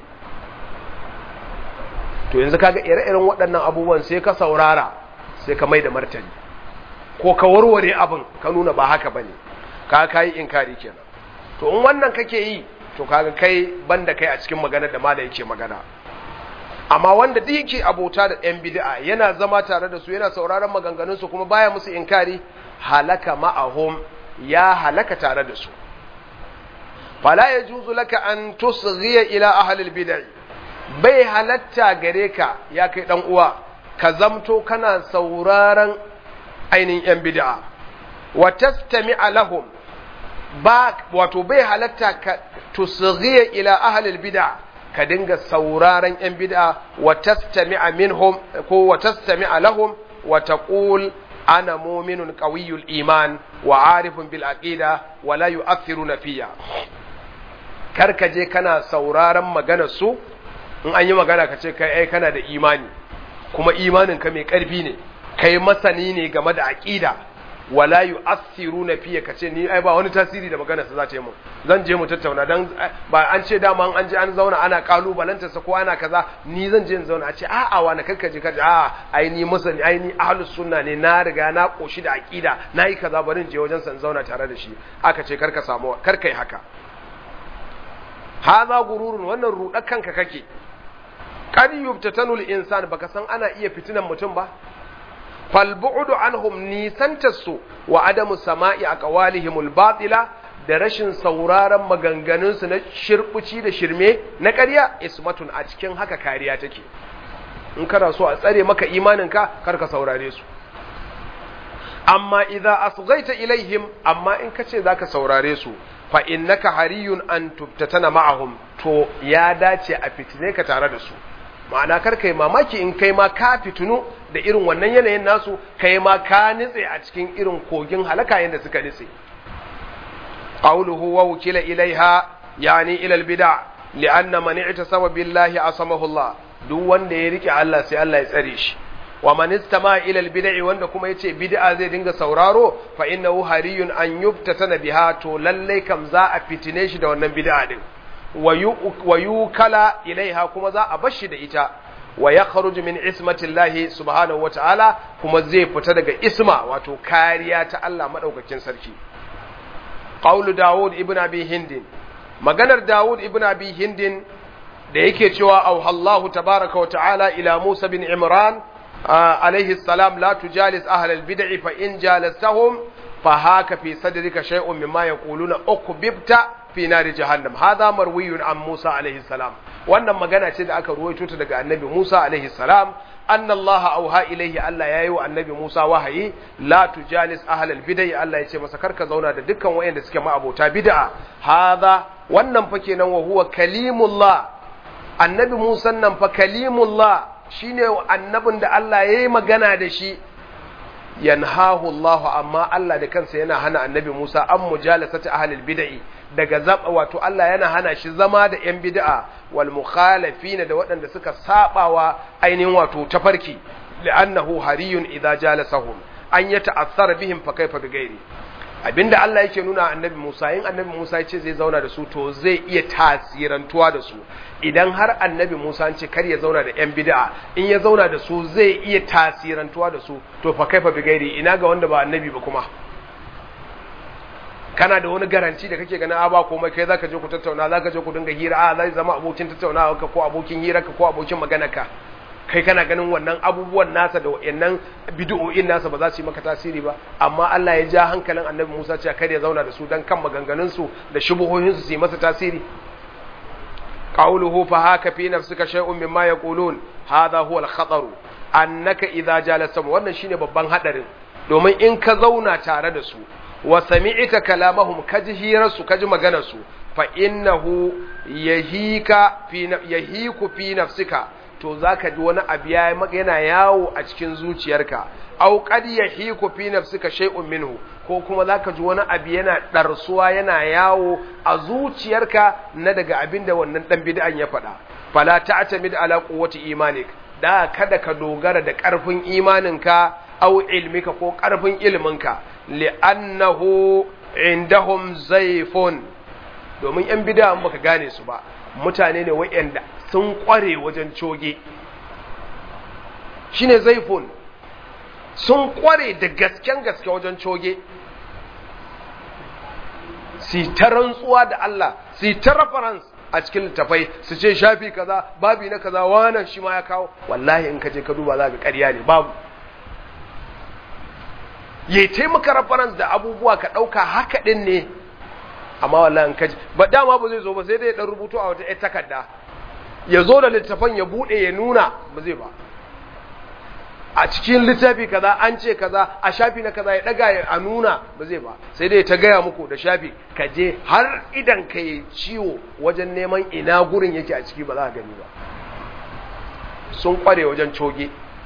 to yanzu kaga ire-iren waɗannan abubuwan sai ka saurara sai ka mai da martani ko ka warware abin ka nuna ba haka bane ka kai inkari kenan to in wannan kake yi to kaga kai banda kai a cikin magana da malai yake magana amma wanda duk yake abota da ɗan bid'a yana zama tare da su yana sauraron maganganun su kuma baya musu inkari halaka ma'ahum ya halaka tare da su fala yajuzu laka an tusghiya ila ahli al-bid'ah bai halatta gare ka ya kai dan uwa ka zamto kana sauraron ainihin yan bid'a wa tastami lahum ba wato bai halatta ka tusghiya ila ahli bid'a ka dinga sauraron yan bid'a wa tastami'a minhum ko wa tastami'a lahum wa taqul ana mu'minun qawiyyul iman wa arifun bil aqida wa la yu'athiruna fiyya kar ka je kana sauraron maganar su in an yi magana ka ce kai ai kana da imani kuma imanin ka mai karfi ne kai masani ne game da aqida wala yu'athiruna fiye kace ni ai ba wani tasiri da magana sa za ta yi mun zan je mu tattauna dan ba an ce dama an je an zauna ana kalubalanta sa ko ana kaza ni zan je in zauna a ce a'a wa na karkaje kaje a'a ai ni masani ai ni ahlus sunna ne na riga na koshi da aqida nayi kaza bari in je wajen san zauna tare da shi aka ce karka samu karkai haka haza gururun wannan rudar kanka kake kad yubtatanul insan baka san ana iya fitinan mutum ba falbu'udu anhum nisantarsu wa adamu sama'i a ƙawalihimul batila da rashin sauraron maganganunsu na shirbuci da shirme na ƙarya ismatun a cikin haka kariya take in kana so a tsare maka imaninka kar ka saurare su amma idza asghaita ilaihim amma in kace zaka saurare su fa innaka hariyun an tubtatana ma'ahum to ya dace a fitine ka tare da su ma'ana kar kai mamaki in kai ma ka fitunu da irin wannan yanayin nasu kai ma ka nitse a cikin irin kogin halaka yadda suka nitse qawluhu wa wukila ilaiha yani ila albid'a li'anna man i'tasama billahi asamahu Allah duk wanda ya rike Allah sai Allah ya tsare shi wa man istama ila albid'i wanda kuma yace bid'a zai dinga sauraro fa innahu hariyun an yuftatana biha to lalle kam za a fitine shi da wannan bid'a din wa yukala ilaiha kuma za a bashi da ita wa ya kharuju min ismatillahi subhanahu ta'ala kuma zai fita daga isma wato kariya ta Allah madaukakin sarki qaulu daud ibn abi hindin maganar daud ibn abi hindin da yake cewa au Allahu tabaraka wa ta'ala ila Musa bin Imran alaihi salam la tujalis ahlal bid'i fa in jalastahum fa haka fi sadrika shay'un mimma yaquluna ukbibta fi nari jahannam hadha marwiyun an Musa alaihi salam wannan magana ce da aka ruwaito ta daga annabi Musa alaihi salam anna Allah auha ilaihi Allah yayi wa annabi Musa wahayi la tujalis ahlal bid'ah Allah ya ce masa karka zauna da dukkan wayanda suke ma'abota bid'a hadha wannan fa kenan wa huwa kalimullah annabi Musa nan fa kalimullah shine annabin da Allah yayi magana da shi yanhahu Allah amma Allah da kansa yana hana annabi Musa an mujalasati ahlil bid'ah daga zaba wato Allah yana hana shi zama da yan bid'a wal mukhalifin da waɗanda suka sabawa ainihin wato tafarki li'annahu hariyun idza jalasahum an yata'athara bihim fa kaifa bighairi abinda Allah yake nuna annabi Musa in annabi Musa ya ce zai zauna da su to zai iya tasirantuwa da su idan har annabi Musa an ce kar ya zauna da yan bid'a in ya zauna da su zai iya tasirantuwa da su to fa kaifa bighairi ina ga wanda ba annabi ba kuma kana da wani garanti da kake ganin a ba komai kai zaka je ku tattauna zaka je ku dinga hira a zai zama abokin tattaunawa ka ko abokin hira ka ko abokin magana ka kai kana ganin wannan abubuwan nasa da wayannan bid'o'in nasa ba za su yi maka tasiri ba amma Allah ya ja hankalin Annabi Musa cewa kar ya zauna da su dan kan maganganun su da shubuhohin su su yi masa tasiri qawluhu fa haka fi nafsika shay'un mimma yaqulun hadha huwa al-khatar annaka idza jalasam wannan shine babban hadarin domin in ka zauna tare da su wa sami'ta kalamahum kaji hirarsu kaji maganarsu fa innahu yahika fi yahiku fi nafsika to zaka ji wani abu ya yana yawo a cikin zuciyarka aw qad yahiku fi nafsika shay'un minhu ko kuma zaka ji wani abu yana darsuwa yana yawo a zuciyarka na daga abin da wannan dan bid'an ya faɗa fala ta'tamid ala quwwati imanik da kada ka dogara da ƙarfin imaninka aw ilmika ko ƙarfin ilminka li'annahu indahum zayfun domin yan bid'a baka gane su ba mutane ne wayanda sun kware wajen coge shine zayfun sun kware da gasken gaske wajen coge si ta rantsuwa da Allah si ta reference a cikin littafai su ce shafi kaza babi na kaza wannan shi ma ya kawo wallahi in ka je ka duba za ka ƙarya ne babu ya taimaka reference da abubuwa ka ɗauka haka ɗin ne amma wallahi in kaji ba dama ba zai zo ba sai dai ya ɗan rubutu a wata takarda ya zo da littafan ya buɗe ya nuna ba zai ba a cikin littafi kaza an ce kaza a shafi na kaza ya daga ya a nuna ba zai ba sai dai ta gaya muku da shafi ka je har idan ka yi ciwo wajen neman ina gurin yake a ciki ba za ka gani ba sun kware wajen coge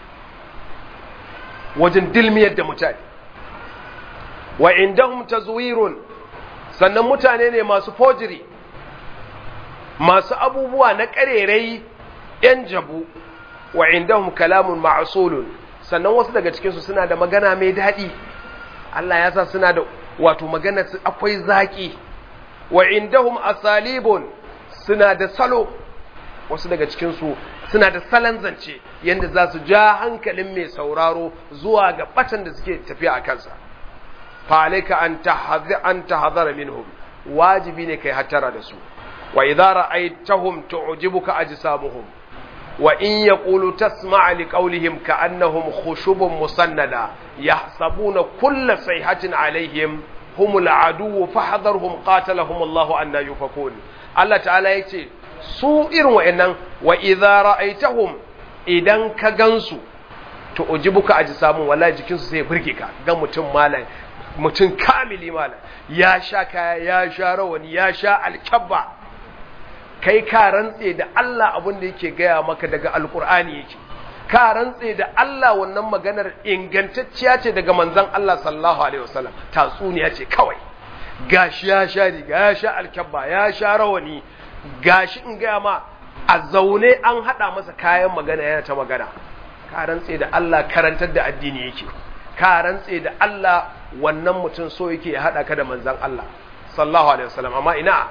wajen dilmiyar da mutane wa indahum tazwirun sannan mutane ne masu fojiri masu abubuwa na karerai yan jabu wa indahum kalamun ma'sulun sannan wasu daga cikin su suna da magana mai dadi Allah ya sa suna da wato magana akwai zaki wa indahum asalibun suna da salo wasu daga cikin su suna da salon zance yanda za su ja hankalin mai sauraro zuwa ga batan da suke tafiya a kansa fa alayka an tahadhara an tahadhara minhum wajibi ne kai hatara da su wa idza ra'aytahum tu'jibuka ajsamuhum وإن يقولوا تسمع لقولهم كأنهم خشب مسندة يحسبون كل صيحة عليهم هم العدو فاحذرهم قاتلهم الله أن يفكون الله تعالى يتي su irin wa'annan wa idza ra'aitahum idan ka gansu to ujibuka aji samu wallahi jikin su sai burge ka ga mutum malam mutum kamili malam ya sha kaya ya sha rawani ya sha alkabba kai ka rantse da Allah abin da yake gaya maka daga alkur'ani yake ka rantse da Allah wannan maganar ingantacciya ce daga manzon Allah sallallahu alaihi wasallam tatsuniya ce kawai gashi ya sha riga ya sha alkabba ya sha rawani gashi in gaya ma a zaune an hada masa kayan magana yana ta magana ka rantse da Allah karantar da addini yake ka rantse da Allah wannan mutum so yake ya hada ka da manzon Allah sallallahu alaihi wasallam amma ina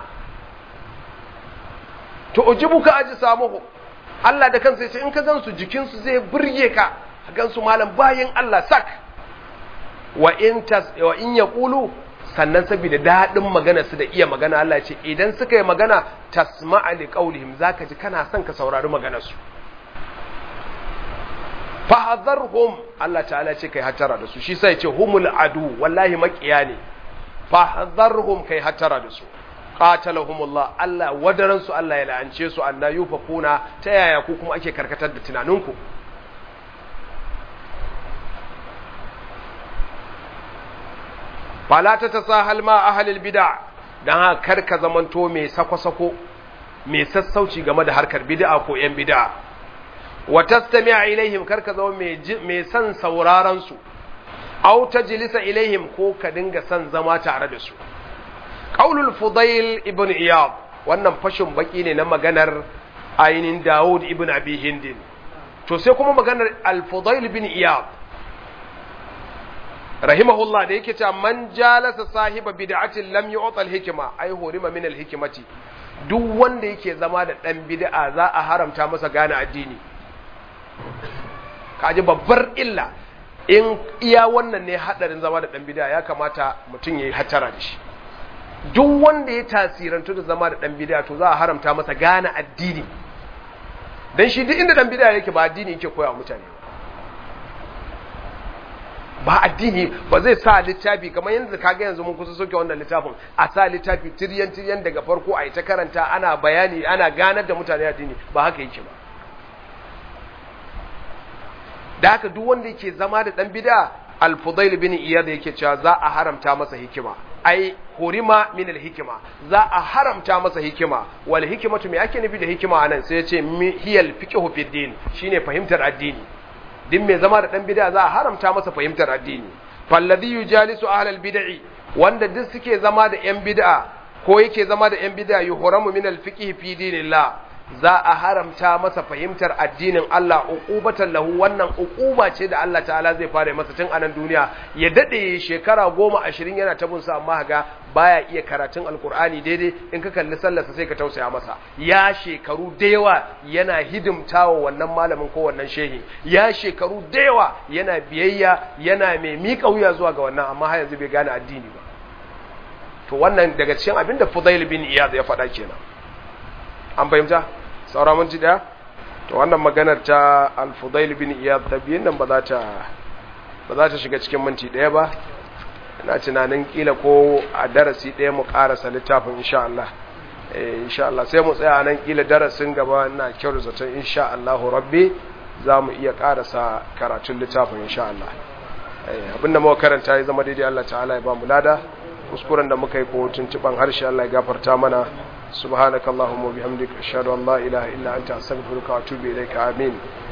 to ujibuka aji samuhu Allah da kansa yace in ka gansu jikinsu zai burge ka gansu malam bayin Allah sak wa in tas wa in yaqulu sannan saboda dadin magana su da iya magana Allah ce idan suka yi magana tasma'a li qaulihim zaka ji kana son ka saurari maganar su fahadharhum Allah ta'ala ce kai hatara da su shi sai ce humul adu wallahi makiya ne fahadharhum kai hatara da su qatalahumullah Allah wadaran su Allah ya la'ance su anna yufakuna ta yaya ku kuma ake karkatar da tunaninku fala ta tasahal ma ahlil bid'a dan haka karka zamanto mai sako-sako mai sassauci game da harkar bid'a ko yan bid'a wa tastami'a ilaihim karka zama mai mai san sauraron su aw tajlisa ilaihim ko ka dinga san zama tare da su qaulul fudail ibn iyad wannan fashin baki ne na maganar ainin daud ibn abi hindin to sai kuma maganar al-fudail ibn iyad rahimahullah da yake cewa man jalasa sahiba bid'atin lam yu'ta al-hikma ay hurima min al-hikmati duk wanda yake zama da dan bid'a za a haramta masa gane addini kaji babbar illa in iya wannan ne hadarin zama da dan bid'a ya kamata mutum yayi hatara da shi duk wanda ya tasirantu da zama da dan bid'a to za a haramta masa gane addini dan shi duk inda dan bid'a yake ba addini yake koya mutane ba addini ba zai sa littafi kamar yanzu kaga yanzu mun kusa soke wannan littafin a sa littafi tiryan tiryan daga farko a yi ta karanta ana bayani ana ganar da mutane addini ba haka yake ba da haka duk wanda yake zama da dan bid'a al-fudail bin iyad yake cewa za a haramta masa hikima ai hurima min al-hikima za a haramta masa hikima wal hikimatu me ake nufi da hikima anan sai ya ce hiyal fiqhu fi din shine fahimtar addini din mai zama da dan bid'a za a haramta masa fahimtar addini falladhi yujalisu ahlal bid'i wanda duk suke zama da yan bid'a ko yake zama da yan bid'a yuhramu min al-fiqhi fi dinillah za a haramta masa fahimtar addinin Allah uqubatan lahu wannan uquba ce da Allah ta'ala zai fara masa tun anan duniya ya dade shekara goma ashirin yana tabun sa amma ga baya iya karatun alkur'ani daidai in ka kalli sallarsa sai ka tausaya masa ya shekaru da yawa yana hidimtawa wannan malamin ko wannan shehi ya shekaru da yawa yana biyayya yana mai miƙa wuya zuwa ga wannan amma har yanzu bai gane addini ba to wannan daga cikin abin da Fudail bin Iyad ya faɗa kenan an fahimta saura minti daya to wannan maganar ta al-Fudail bin Iyad ta biyan nan ba za ta ba za ta shiga cikin minti daya ba ina tunanin kila ko a darasi ɗaya mu ƙarasa littafin insha Allah eh insha Allah sai mu tsaya nan kila darasin gaba ina kyau zaton insha Allah rabbi za mu iya karasa karatun littafin insha Allah abinda muka karanta ya zama daidai Allah ta'ala ya ba mu lada kuskuren da muka yi ko tuntuban harshe Allah ya gafarta mana subhanakallahumma wa bihamdika ashhadu an la ilaha illa anta astaghfiruka wa atubu ilaika amin